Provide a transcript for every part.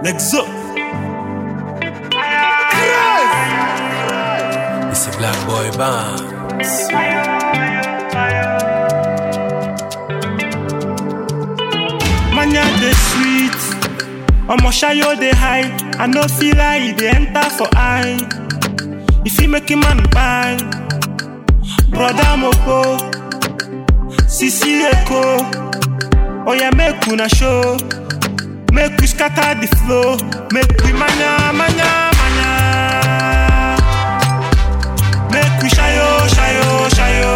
Nexo. It's a black boy band. Manya the sweet. Omo shayo dey high. I no feel like e dey enter for eye. If you make a man buy, brother Moko, Sisi Eko, oh yeah, make una show, make we scatter the flow, make we manya, manya, manya, make we shayo, shayo, shayo,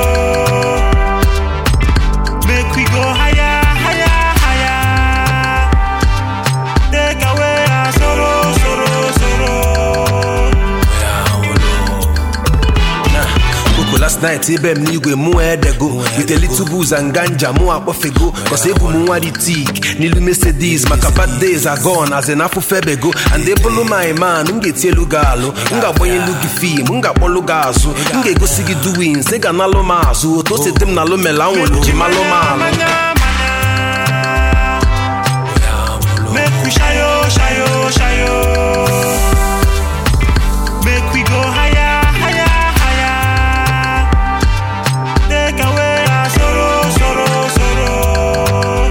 make we go higher, higher, higher, take away our sorrow, sorrow, sorrow. Koko last night ebe m n'igwe mụ edego with a little booze and ganja mụ akpọfego cause ebu m nwa dị tik n'ilu Mercedes maka bad days are gone as in afọ febego and ebulu my man m ga-eti elu gị alụ m ga-agbanye elu gị fim m ga-akpọlụ gị azụ m ga-egosi gị doings ị ga-analụ m azụ otu o sete m na lomela nwere ji malụ m alụ Make we shayo, shayo, shayo. Make we go higher, higher, higher. Take away our sorrow, sorrow, sorrow.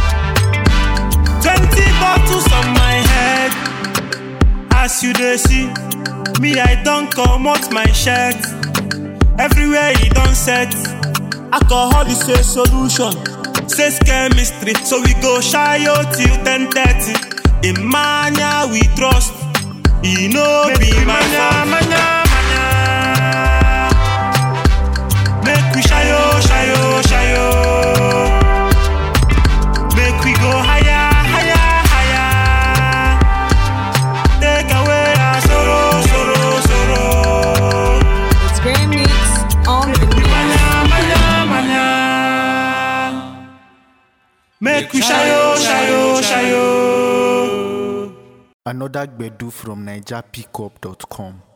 Twenty bottles on my head. As you dey see, me I don comot my shirt. Everywhere e don set. Alcohol is a solution. Says chemistry, so we go shy out till 10:30. In mania we trust. E no be mania, mania, mania. Make we shayo, shayo, shayo. Make we go higher, higher, higher. Take away our sorrow, sorrow, sorrow. It's Grand Mix on the mix. Manya, manya, manya. Make we shayo, shayo, shayo. Another Gbedu from NigerPickup.com.